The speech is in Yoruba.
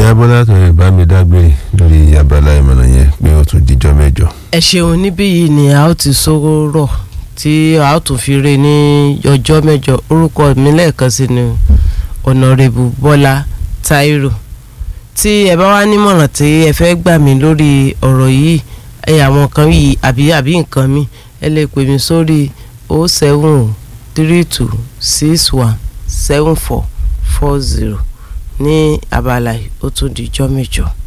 ìyá bọ́lá tó yẹ bá mi dágbére lórí abala ìmọ̀ràn yẹn pé ó tún dijọ́ mẹ́jọ. ẹ ṣeun níbí yìí ni a ó ti sọ̀rọ̀ tí a ó tún fi re ní ọjọ́ mẹ́jọ orúkọ mi lẹ́ẹ̀kan sí ni ọ̀nàrẹ́bù bọ́lá táírò tí ẹ bá wá nímọ̀ràn tí ẹ fẹ́ gbà mí lórí ọ̀rọ̀ yìí ẹ àwọn kan yìí àbí àbí nǹkan mi ẹ lè pè mí sórí o seven three two six one seven four four zero ní abala yìí ó tún di ijọ́ mẹ́jọ.